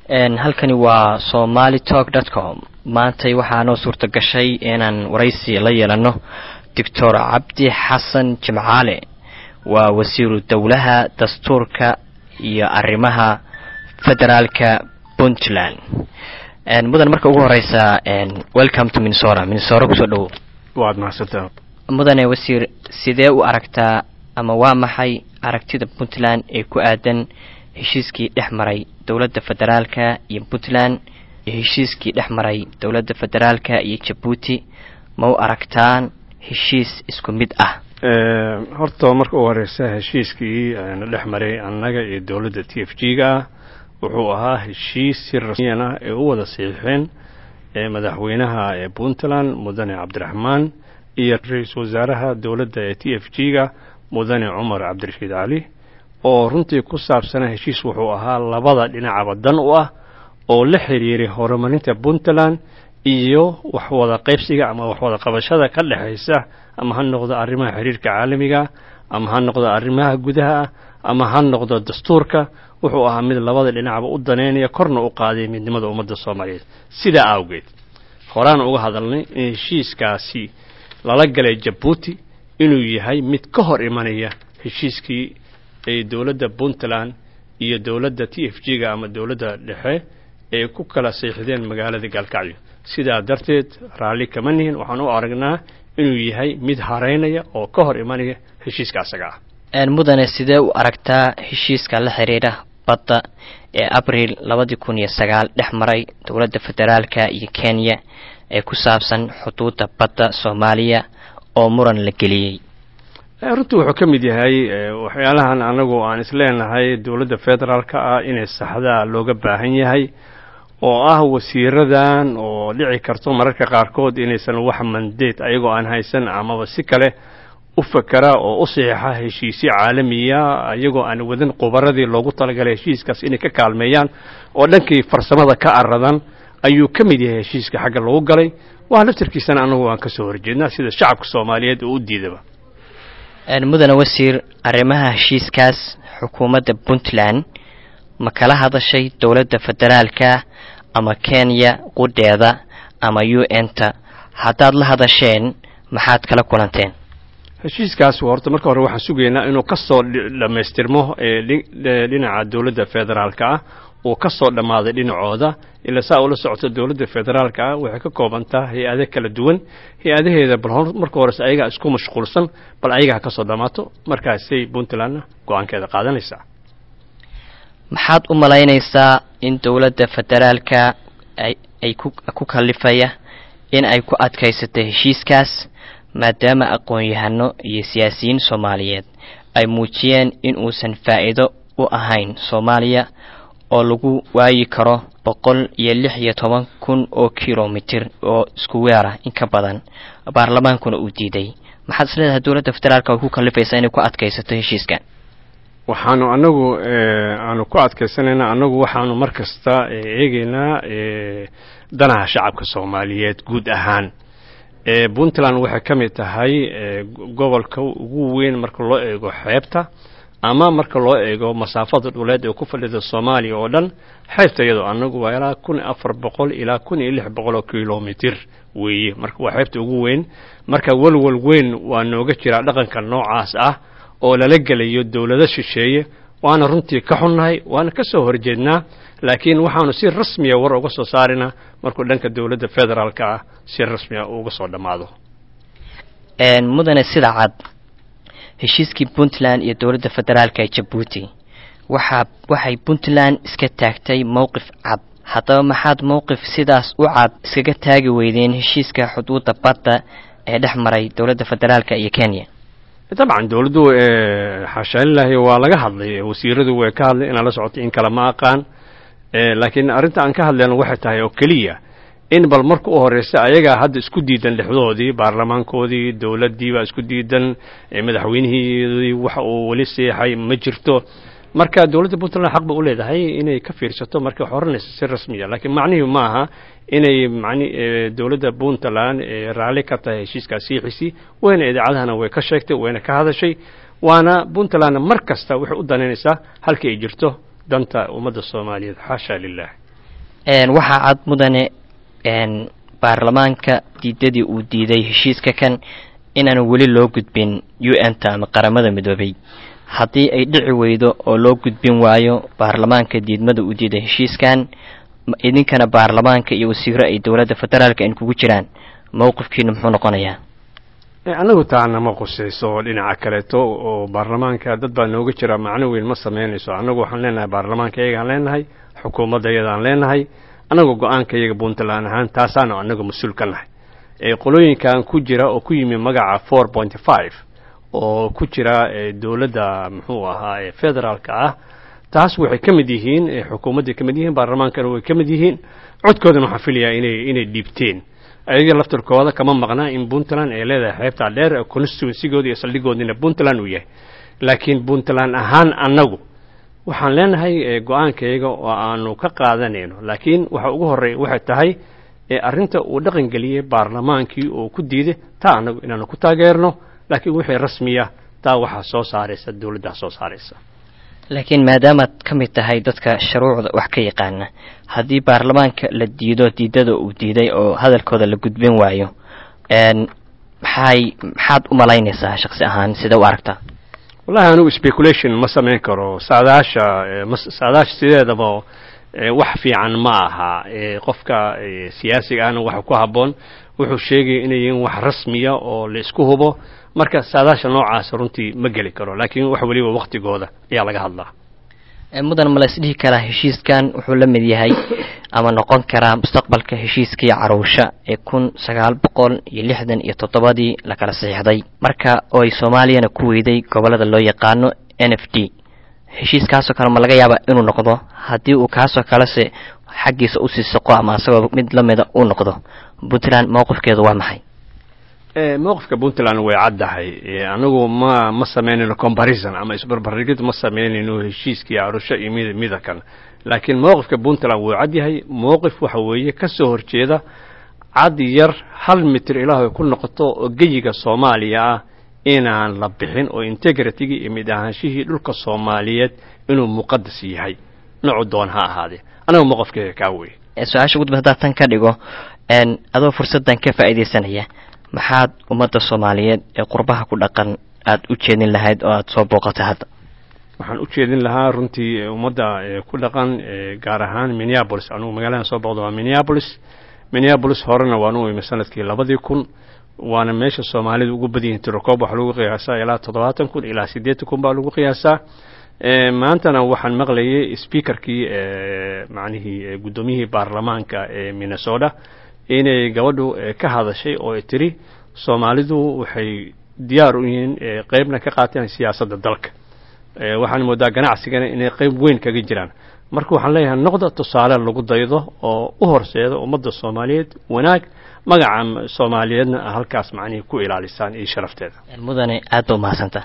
halkani waa somaly talk dot com maantay waxaa noo suurta gashay inaan waraysi la yeelano doctor cabdi xasan jimcaale waa wasiiru dowlaha dastuurka iyo arrimaha federaalka puntland mudan marka ugu horeysa welcome to minnesota minnesota kusoo dhowow waad mahadsantaa mudane wasiir sidee u aragtaa ama waa maxay aragtida puntland ee ku aadan heshiiskii dhex maray dowladda federaalka iyo puntland iyo heshiiskii dhex maray dowladda federaalka iyo jabuuti ma u aragtaan heshiis isku mid ah horta marka u horeysa heshiiskii na dhex maray annaga iyo dowladda t f g ga ah wuxuu ahaa heshiis si rasmiyan ah ee u wada saxiixeen madaxweynaha ee puntland mudane cabdiraxmaan iyo ra-iisul wasaaraha dowladda ee t f g ga mudane cumar cabdirashiid cali oo runtii ku saabsanaa heshiis wuxuu ahaa labada dhinacaba dan u ah oo la xiriiray horumarinta puntland iyo waxwada qaybsiga ama waxwada qabashada ka dhexaysa ama ha noqdo arrimaha xiriirka caalamiga ama ha noqdo arrimaha gudaha ah ama ha noqdo dastuurka wuxuu ahaa mid labada dhinacba u daneynaya korna u qaaday midnimada ummadda soomaaliyeed sidaa awgeed horaan uga hadalnay in heshiiskaasi lala galay jabuuti inuu yahay mid ka hor imanaya heshiiskii ay dowladda puntland iyo dowladda t f g ga ama dowladda dhexe ay ku kala seexdeen magaalada gaalkacyo sidaa darteed raalli kama nihin waxaan u aragnaa inuu yahay mid hareynaya oo ka hor imanaya heshiiska asaga ah mudane sidee u aragtaa heshiiska la xiriira badda ee abriil labadii kun iyo sagaal dhex maray dowladda federaalka iyo kenya ee ku saabsan xuduudda badda soomaaliya oo muran la geliyey runtii wuxuu ka mid yahay waxyaalahan anagu aan isleenahay dowladda federaalka ah inay saxdaa looga baahan yahay oo ah wasiiradan oo dhici karto mararka qaarkood inaysan wax mandeed ayagoo aan haysan amaba si kale u fakera oo u saxiixa heshiisyo caalamiya iyagoo aan wadan qubaradii loogu talagalay heshiiskaas inay ka kaalmeeyaan oo dhankii farsamada ka aradan ayuu ka mid yahay heshiiska xagga lagu galay waa laftarkiisana anagu aan kasoo horjeednaa sida shacabka soomaaliyeed oo u diidaba mudane wasiir arrimaha heshiiskaas xukuumadda puntland ma kala hadashay dowladda federaalka ama kenya qudheeda ama u n ta haddaad la hadasheen maxaad kala kulanteen heshiiskaas horta marka hore waxaan sugaynaa inuu ka soo dhammaystirmo dhinaca dowladda federaalka ah uu ka soo dhammaaday dhinacooda ilaa saa ula socoto dowladda federaalka ah waxay ka koobantaa hay-ado kala duwan hay-adaheeda bal marka hores ayagaa isku mashquulsan bal ayagaa ka soo dhammaato markaasay puntlandna go-aankeeda qaadanaysaa maxaad u malaynaysaa in dowladda federaalka ay ku kalifaya in ay ku adkaysato heshiiskaas maadaama aqoon-yahano iyo siyaasiyiin soomaaliyeed ay muujiyeen in uusan faa'iido u ahayn soomaaliya oo lagu waayi karo boqol iyo lix iyo toban kun oo kilomitir oo isku weer ah in ka badan baarlamaankuna uu diiday maxaad is leedahay dowladda federaalka ay ku kalifaysaa inay ku adkaysato heshiiskan waxaanu anagu aanu ku adkaysanaynaa anagu waxaanu mar kasta eegeynaa danaha shacabka soomaaliyeed guud ahaan puntland waxay ka mid tahay gobolka ugu weyn marka loo eego xeebta ama marka loo eego masaafada dhuleed ee ku fadhida soomaaliya oo dhan xeebta iyadoo anagu waa ilaa kun afar boqol ilaa kun iyo lix boqol oo kilomitir weeye marka waa xeebta ugu weyn marka walwal weyn waa nooga jiraa dhaqanka noocaas ah oo lala gelayo dowlado shisheeye waana runtii ka xunnahay waana ka soo horjeednaa laakiin waxaanu si rasmiya war uga soo saarinaa markuu dhanka dowladda federaalka ah si rasmiya uga soo dhammaado mudane sida cad heshiiskii puntland iyo dowladda federaalka ee jabuuti waxaa waxay puntland iska taagtay mowqif cad haddaba maxaad mowqif sidaas u cad iskaga taagi weydeen heshiiska xuduudda badda ee dhex maray dowladda federaalka iyo kenya dabcan dowladdu xaashaalilahi waa laga hadlay wasiiradu way ka hadlay inaan la socoto in kale ma aqaan laakiin arrinta aan ka hadlayno waxay tahay oo keliya in bal marka u horeysa ayagaa hadda isku diidan dhexdoodii baarlamaankoodii dowladdii baa isku diidan madaxweynihiidii waxa uu weli seexay ma jirto marka dowladda puntland xaq ba u leedahay inay ka fiirsato markay xoranayso si rasmiya laakiin macnihii ma aha inay mani dowladda puntland raalli ka tahay heshiiskaa siixisi wayna idaacadahana way ka sheegtay wayna ka hadashay waana puntlandna mar kasta waxay u danaynaysaa halkii ay jirto danta ummadda soomaaliyeed xaasha lilah waxaa cad mudane baarlamaanka diidadii uu diiday heshiiska kan inaanu weli loo gudbin u n ta ama qaramada midoobay haddii ay dhici weydo oo loo gudbin waayo baarlamaanka diidmada uu diiday heshiiskan idinkana baarlamaanka iyo wasiiro ay dowladda federaalka in kugu jiraan mowqifkiinu muxuu noqonayaa anagu taana ma qusayso dhinaca kaleeto oo baarlamaanka dad baa nooga jira macno weyn ma samaynayso annagu waxaan leenahay baarlamaanka iyagaan leenahay xukuumadda iyadaan leenahay annagu go-aanka iyaga puntland ahaan taasaanu annagu mas-uul ka nahay qolooyinkan ku jira oo ku yimi magaca four point five oo ku jira dowladda muxuu ahaa federaalka ah taas waxay ka mid yihiin xukuumadday ka mid yihiin baarlamaankana way ka mid yihiin codkoodana waxaan filayaa inay inay dhiibteen ayaga laftarkooda kama maqnaa in puntland ay leedahay xeebtaa dheer constituensigooda iyo saldhigoodina puntland uu yahay laakiin puntland ahaan annagu waxaan leenahay go-aankayaga oo aanu ka qaadanayno laakiin waxa ugu horreeya waxay tahay arrinta uu dhaqan geliyey baarlamaankii oo ku diiday taa annagu inaanu ku taageerno laakiin wixii rasmiya taa waxaa soo saaraysa dowladdaa soo saaraysa laakiin maadaamaad ka mid tahay dadka shuruucda wax ka yaqaana haddii baarlamaanka la diido diidada uu diiday oo hadalkooda la gudbin waayo maxay maxaad u malaynaysaa shaksi ahaan sida u aragtaa wallahi anigu speculation ma samayn karo saadaasha saadaasha sideedaba wax fiican ma aha qofka siyaasiga ahna waxa ku habboon wuxuu sheegaya inay yihiin wax rasmiya oo la isku hubo marka saadaasha noocaas runtii ma geli karo laakiin wax weliba waktigooda ayaa laga hadlaa mudan ma la isdhihi karaa heshiiskan wuxuu la mid yahay ama noqon karaa mustaqbalka heshiiskii caruusha ee kun sagaal boqol iyo lixdan iyo toddobadii la kala saxiixday marka oo ay soomaaliyana ku weyday gobollada loo yaqaano n f d heshiiskaasoo kale ma laga yaaba inuu noqdo haddii uu kaasoo kalese xaggiisa usii soqo ama asagoo mid la mida uu noqdo puntland mowqifkeedu waa maxay mowqifka puntland way caddahay anagu ma ma samaynayno comparison ama isbarbarigid ma samaynayno heshiiskii carusho iyo mid midakan laakiin mowqifka puntland wuu cad yahay mowqif waxa weeye ka soo horjeeda cad yar hal mitir ilaahay ku noqoto oo geyiga soomaaliya ah inaan la bixin oo integritigii iyo mid ahaanshihii dhulka soomaaliyeed inuu muqadas yahay noocu doon ha ahaadee anagu mowqifkeega kaa wey su-aasha gudba haddaad tan ka dhigo adoo fursaddan ka faa'iidaysanaya maxaad ummadda soomaaliyeed ee qurbaha ku dhaqan aada u jeedin lahayd oo aada soo booqatay hadda waxaan u jeedin lahaa runtii ummadda ku dhaqan gaar ahaan minneabolis anugu magaaladan soo booqda waa minneabolis minneabolis horena waan u imi sanadkii labadii kun waana meesha soomaalida ugu badyihin tirokoob waxaa lagu qiyaasaa ilaa toddobaatan kun ilaa siddeetan kun baa lagu qiyaasaa maantana waxaan maqlayay speakerkii macnihii guddoomiyihii baarlamaanka ee minnesota inay gabadhu ka hadashay oo ay tiri soomaalidu waxay diyaar u yihiin qeybna ka qaateen siyaasadda dalka waxaan moodaa ganacsigana inay qeyb weyn kaga jiraan marka waxaan leeyahay noqda tusaale lagu daydo oo u horseeda ummadda soomaaliyeed wanaag magaca soomaaliyeedna halkaas macnihii ku ilaalisaan iyo sharafteeda mudane aad ba umahadsanta